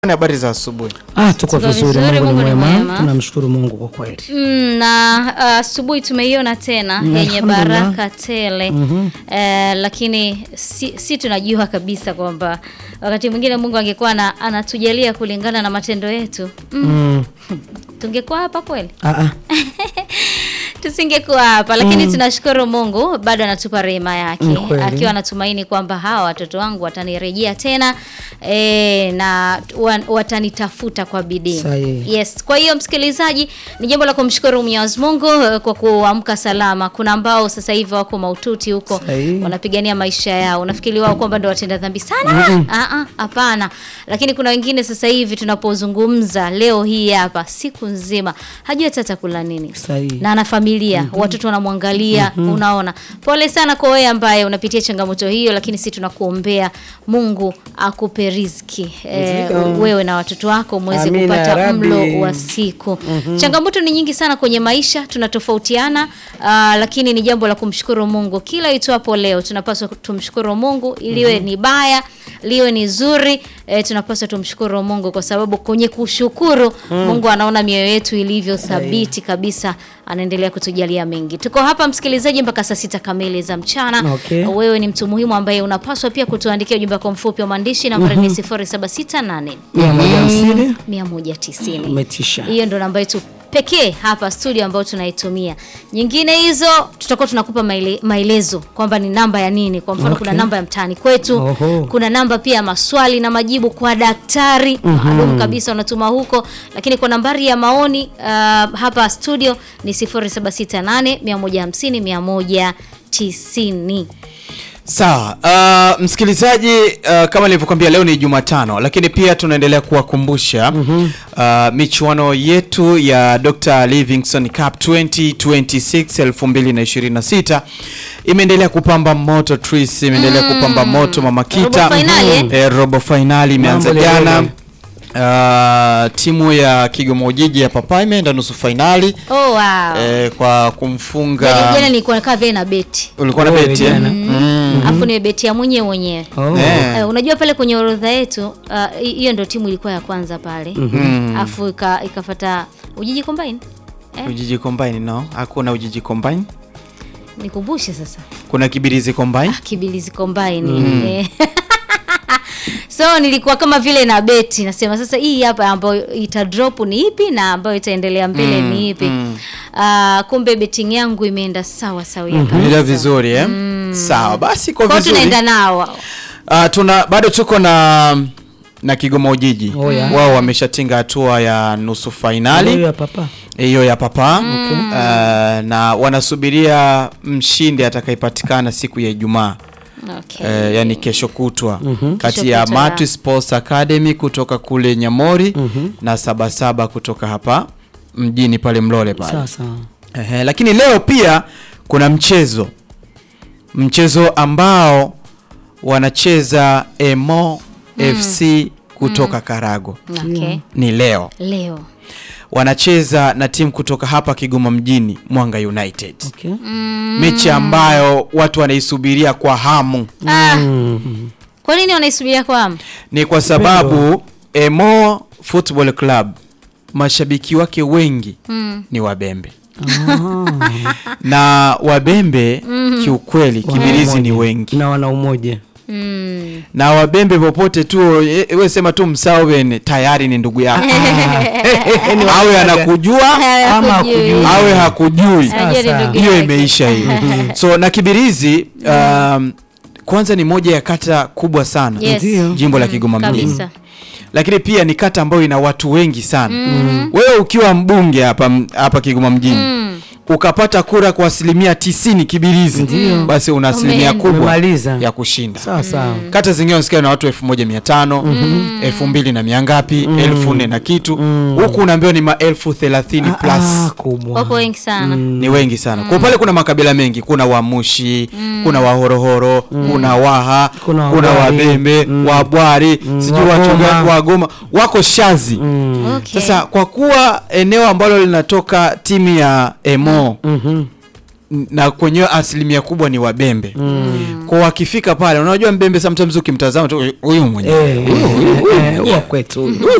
Habari za asubuhi. Ah, tuko Tuko vizuri, vizuri, Mungu ni Mungu ni mwema. mwema. Tunamshukuru Mungu kwa kweli. Mm, na asubuhi tumeiona tena Mm, yenye alhamdulillah. baraka tele eh, lakini si, si tunajua kabisa kwamba wakati mwingine Mungu angekuwa na, anatujalia kulingana na matendo yetu mm, Mm. tungekuwa hapa kweli? Ah, ah. tusingekuwa hapa lakini tunashukuru Mungu bado anatupa rehema yake Ni kweli. akiwa anatumaini kwamba hawa watoto wangu watanirejea tena e, na wa- watanitafuta kwa bidii. Sahihi. Yes, kwa hiyo msikilizaji, ni jambo la kumshukuru Mwenyezi Mungu eh, kwa kuamka salama. Kuna ambao sasa hivi wako maututi huko Sahihi. wanapigania maisha yao, unafikiri wao kwamba ndio watenda dhambi sana? Ah, ah, Hapana, lakini kuna wengine sasa hivi tunapozungumza leo hii hapa, siku nzima hajui hata atakula nini Sahihi. na ana familia watoto wanamwangalia. Unaona, pole sana kwa wewe ambaye unapitia changamoto hiyo, lakini si tunakuombea Mungu akupe riziki e, Ndio. wewe na watoto wako muweze Amina, kupata ya Rabbi. mlo wa siku. Changamoto ni nyingi sana kwenye maisha, tunatofautiana aa, lakini ni jambo la kumshukuru Mungu. Kila itwapo leo tunapaswa tumshukuru Mungu, iliwe ni baya liwe ni zuri e, tunapaswa tumshukuru Mungu kwa sababu kwenye kushukuru Mungu anaona mioyo yetu ilivyo thabiti kabisa, anaendelea kutujalia mengi. Tuko hapa msikilizaji mpaka saa sita kamili za mchana. Okay. Wewe ni mtu muhimu ambaye unapaswa pia kutuandikia ujumbe wako mfupi wa maandishi, nambari ni 0768 Mia moja hamsini. 190. Umetisha. Hiyo ndo namba yetu pekee hapa studio ambayo tunaitumia. Nyingine hizo tutakuwa tunakupa maele, maelezo kwamba ni namba ya nini. Kwa mfano Okay. kuna namba ya mtaani kwetu, Oho. kuna namba pia ya maswali na majibu kwa daktari maalum kabisa unatuma huko, lakini kwa nambari ya maoni uh, hapa studio ni 0768 150 190. Sawa, uh, msikilizaji uh, kama nilivyokuambia leo ni Jumatano, lakini pia tunaendelea kuwakumbusha uh, michuano yetu ya Dr. Livingstone Cup 2026 2026 imeendelea kupamba moto Tris, imeendelea kupamba moto Mama Kita. Robo finali, eh? Eh, robo finali imeanza Mambo jana. lelele. Uh, timu ya Kigoma Ujiji ya Papa imeenda nusu finali Oh wow. eh, kwa kumfunga Jana jana nilikuwa nakaa vile na beti. ulikuwa na Oh, beti eh? jana. Mm. Afu ni beti ya mwenyewe mwenyewe. Oh. Eh. Eh, unajua pale kwenye orodha yetu ah, hi- hiyo ndio timu ilikuwa ya kwanza pale afu ika, ikafata Ujiji Combine eh, Ujiji Combine no, hakuna Ujiji Combine. nikumbushe sasa Kuna Kibirizi Combine. ah, Kibilizi Combine eh. so nilikuwa kama vile na beti nasema sasa hii hapa ambayo ita drop ni ipi na ambayo itaendelea mbele ni ipi Ah, kumbe betting yangu imeenda sawa sawa Ila vizuri eh? Sawa, basi kwa kwa vizuri. tunaenda nao Ah, tuna bado tuko na na Kigoma Ujiji. Oh, yeah. Wao wameshatinga hatua ya nusu Huyo finali ya papa. hiyo ya papa Ah, na wanasubiria mshindi atakayepatikana siku ya Ijumaa. okay. Eh, yani kesho kutwa kati Kesho ya kutwa. Matu Sports Academy kutoka kule Nyamori na Sabasaba kutoka hapa mjini pale Mlole pale. Sawa sawa. Ehe, lakini leo pia kuna mchezo mchezo ambao wanacheza Emo FC kutoka Karago okay. ni leo leo wanacheza na timu kutoka hapa Kigoma mjini Mwanga United Okay. mechi ambayo watu wanaisubiria kwa hamu ah, kwa nini wanaisubiria kwa hamu ni kwa sababu Emo Football Club mashabiki wake wengi ni Wabembe na Wabembe kiukweli Kibirizi ni wengi Na wana umoja. mm. na Wabembe popote tu e, we sema tu Msawen tayari ni ndugu yako awe anakujua Ama Hakujui. hakujui. awe hakujui Anajua ni Sasa. ndugu hiyo yake. imeisha hiyo so na Kibirizi um, kwanza ni moja ya kata kubwa sana Yes. Ndio. jimbo la Kigoma mjini kabisa lakini pia ni kata ambayo ina watu wengi sana wewe ukiwa mbunge hapa hapa Kigoma mjini ukapata kura kwa asilimia tisini Kibirizi basi una asilimia Umeenda. kubwa Umemaliza. ya kushinda Sawa sawa. kata zingine unasikia na watu elfu moja mia tano elfu mbili na mia ngapi elfu nne na kitu huku unaambiwa ni maelfu thelathini Ah, plus kubwa. wapo wengi sana ni wengi sana kwa pale kuna makabila mengi kuna wamushi kuna wahorohoro kuna waha Kuna kuna Wabwari. wabembe wabwari sijui watu Wagoma. gani wagoma wako shazi okay. sasa kwa kuwa eneo ambalo linatoka timu ya emo Mhm. na kwenyewe asilimia kubwa ni wabembe kwa wakifika pale unajua mbembe sometimes ukimtazama tu huyu mwenyewe Eh, eh, eh, wa kwetu